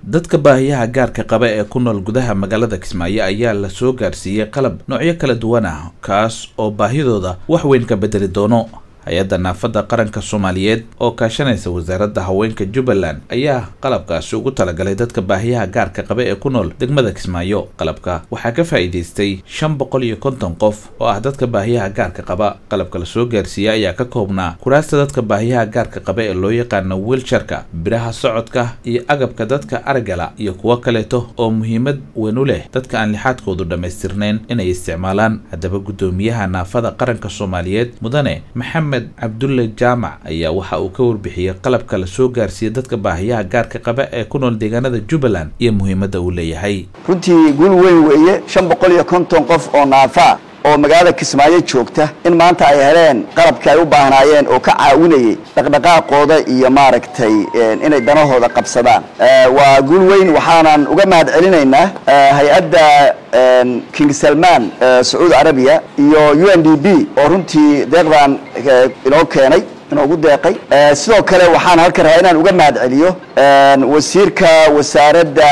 dadka baahiyaha gaarka qaba ee ku nool gudaha magaalada kismaayo ayaa la soo gaarsiiyey qalab noocyo kala duwan ah kaas oo baahidooda wax weyn ka bedeli doono hay-adda naafada qaranka soomaaliyeed oo kaashanaysa wasaaradda haweenka jubbaland ayaa qalabkaasi ugu talagalay dadka baahiyaha gaarka qaba ee ku nool degmada kismaayo qalabka waxaa ka faa'iidaystay shan boqol iyo konton qof oo ah dadka baahiyaha gaarka qaba qalabka la soo gaarsiiyey ayaa ka koobnaa kuraasta dadka baahiyaha gaarka qaba ee loo yaqaano wiilsharka biraha socodka iyo agabka dadka aragala iyo kuwo kaleeto oo muhiimad weyn u leh dadka aan lixaadkoodu dhammaystirnayn inay isticmaalaan haddaba guddoomiyaha naafada qaranka soomaaliyeed mudane maxamed cabdulle jaamac ayaa waxa uu ka warbixiyey qalabka la soo gaarsiiyey dadka baahiyaha gaarka qaba ee ku nool deegaanada jubbaland iyo muhiimadda uu leeyahay runtii guul weyn weeye shan boqol iyo konton qof oo naafa oo magaalada kismaayo joogta in maanta ay heleen qalabkii ay u baahnaayeen oo ka caawinayay dhaqdhaqaaqooda iyo maaragtay inay danahooda qabsadaan waa guul weyn waxaanan uga mahad celinaynaa hay-adda king salman sacuudi carabiya iyo u n d b oo runtii deeqdan inoo keenay inoogu deeqay sidoo kale waxaan halkan rabaa inaan uga mahad celiyo wasiirka wasaaradda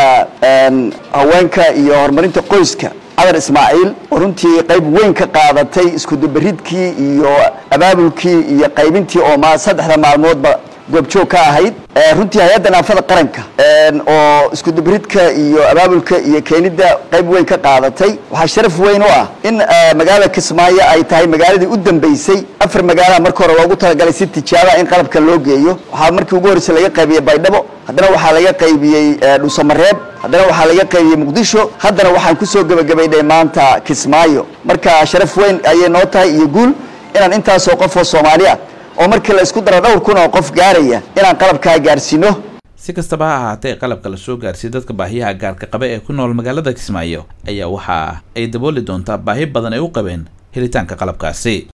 haweenka iyo horumarinta qoyska cadar ismaaciil oo runtii qayb weyn ka qaadatay iskudubaridkii iyo abaabulkii iyo qaybintii oo ma saddexda maalmoodba goobjoog ka ahayd runtii hay-adda naafada qaranka oo iskudubaridka iyo abaabulka iyo keenidda qayb weyn ka qaadatay waxaa sharaf weyn u ah in magaalada kismaayo ay tahay magaaladii u dambeysay afar magaalaha marka hore loogu talagalay si tijaaba in qalabka loo geeyo waxaa markii ugu horreysay laga qaybiyey baydhabo haddana waxaa laga qaybiyey dhuusamareeb haddana waxaa laga qaybiyey muqdisho haddana waxaan kusoo gebagabaynay maanta kismaayo marka sharaf weyn ayay noo tahay iyo guul inaan intaasoo qof oo soomaali ah oo markii la isku daro dhowr kun oo qof gaaraya inaan qalabkaa gaarsiino si kastaba ha ahaatee qalabka la soo gaarsiiyey dadka baahiyaha gaarka qaba ee ku nool magaalada kismaayo ayaa waxa ay dabooli doontaa baahi badan ay u qabeen helitaanka qalabkaasi